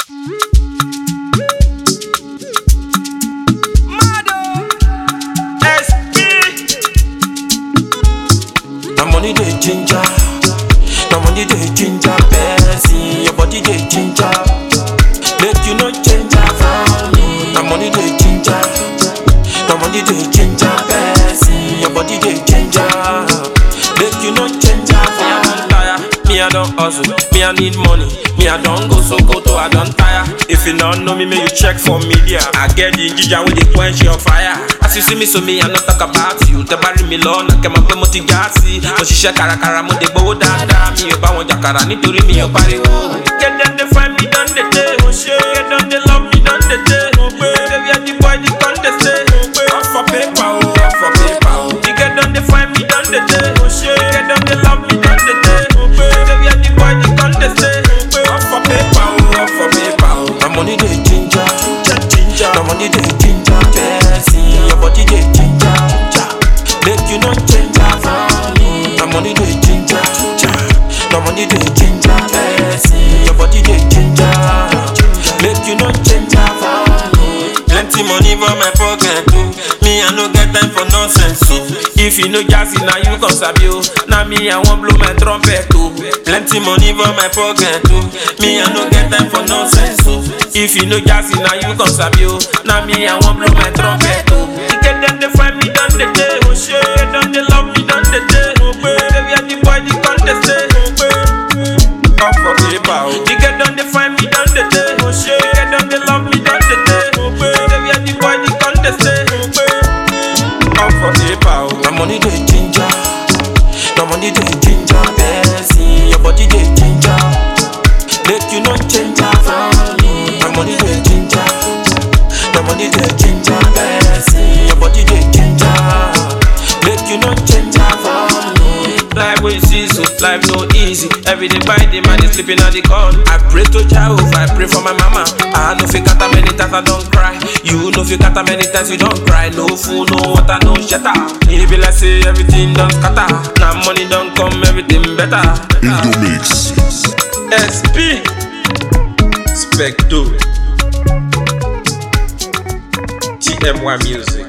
Na money dey ginger, na money dey ginger person. Your body dey ginger, make you no change am for me. Na money dey ginger, na money dey ginger person. Your body dey ginger, make you no change am for me. Me I don hustle, me I need money. Me I don go Sokoto, I don tire. If you don't know me, may you check for media. I get the ginger with the quench your fire. As you see me, so me I no talk about you. Tẹ́ bá rí mi lọ́nà kẹ́ mọ̀ pé mo ti já sí. Mo ṣiṣẹ́ kárakára, mo dé gbowó dáadáa. Mi ò bá wọn jàkàrà nítorí mi ò pariwo. Get them dey find me don dey dey. Get them dey love me don dey dey. Baby, I the boy the con dey stay. All for paper o, all for paper o. You get them dey find me don dey dey. Get them dey love me don dey dey. Baby, I the boy the con dey stay. All for paper o, all for paper o. Na money dey ginger, ginger. Na money dey ginger, person. Your body dey ginger, ginger. Make you no change am for me. Na money dey ginger, ginger. Na money dey ginger, person. Your body dey ginger, make you no change am for me. Plenty money for my pocket too. Me I no get time for nonsense too. If you no jazzy, now you come sabi o. Now me I wan blow my trumpet too. Plenty money for my pocket too. Me I no get time for nonsense too. If you no jazzy, now you come sabi o. Now me I wan blow my trumpet too. You get them they find me done the day. Oh shit, them they love me done the day. Baby I the boy the contest day. Up for paper oh. You get them they find me done the day. Oh shit, you get them they love me done the day. Baby I the boy the contest day. Up for paper oh. Na money dey ginger, na money dey ginger person. Your body dey ginger, make you no change am for me. Na money dey ginger, na money dey ginger person. Your body dey ginger, make you no change am for me. Life wey see so life no easy. Every day by day man is sleeping at the corner. I pray to Jehovah, I pray for my mama. I no fit count how many times I don't cry. You no fit count how many times you don't cry. No food, no water, no shelter. It be like say everything done scatter. Now money don't come, everything better. Indomix. SP Specto TMY Music